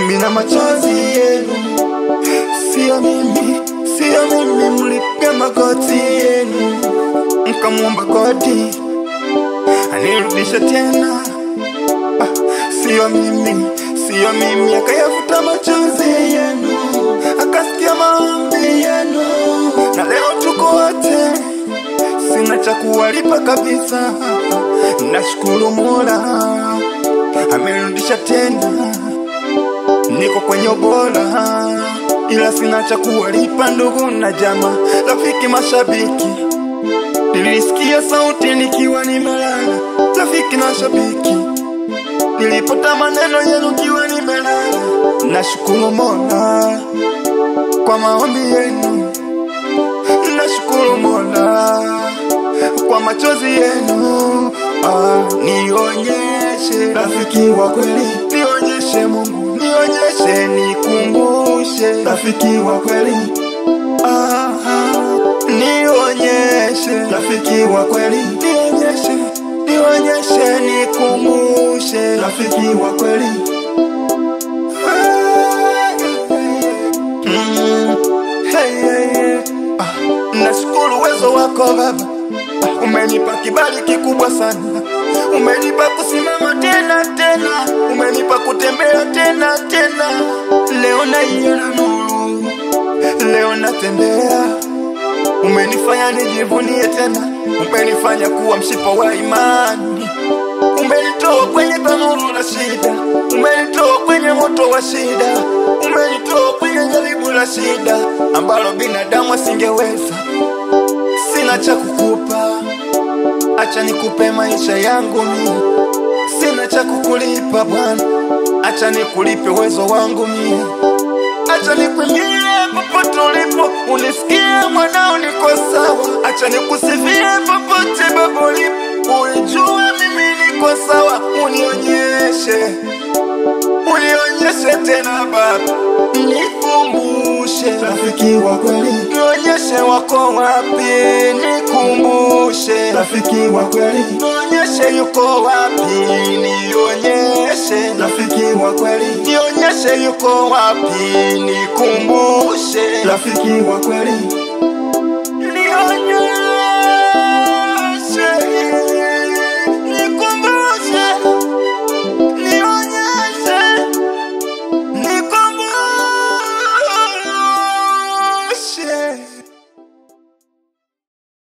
mimi na machozi yenu, sio mimi, sio mimi, mlipiga magoti yenu mkamwomba godi anirudishe tena. Ah, sio mimi, sio mimi, akayafuta machozi yenu, akasikia maombi yenu, na leo tuko wote, sina cha kuwalipa kabisa. Nashukuru Mola amenirudisha tena, niko kwenye ubora, ila sina cha kuwalipa ndugu na jamaa, rafiki, mashabiki. Nilisikia sauti nikiwa nimelala, rafiki na shabiki, nilipata maneno yenu kiwa nimelala. Nashukuru Mola kwa maombi yenu, nashukuru Mola kwa machozi yenu. Ah, nionyeshe rafiki wa kweli, nionyeshe Mungu, nionyeshe, nikumbushe rafiki wa kweli. Ah, nionyeshe rafiki wa kweli, nionyeshe, nionyeshe, nikumbushe rafiki wa kweli. Mm, hey, hey, hey. Ah, nashukuru uwezo wako Baba, Ah, umenipa kibali kikubwa sana, umenipa kusimama tena tena, umenipa kutembea tena tena. Leo naiona nuru, leo natembea Umenifanya nijivunie tena, umenifanya kuwa mshipa wa imani, umenitoa kwenye tanuru la shida, umenitoa kwenye moto wa shida, umenitoa kwenye jaribu la shida ambalo binadamu asingeweza. Sina cha kukupa, acha nikupe maisha yangu mimi. Sina cha kukulipa Bwana, acha nikulipe uwezo wangu mimi. Acha nikwimbie popote ulipo, unisikie mwanao, niko sawa. Acha nikusifie popote Baba ulipo, uijue mimi niko sawa. Unionyeshe, unionyeshe tena Baba, nikumbushe rafiki wa kweli, nionyeshe wako wapi, nikumbushe rafiki wa kweli, nionyeshe yuko wapi, nionyeshe rafiki wa kweli, nionyeshe yuko wapi, nikumbushe rafiki wa kweli.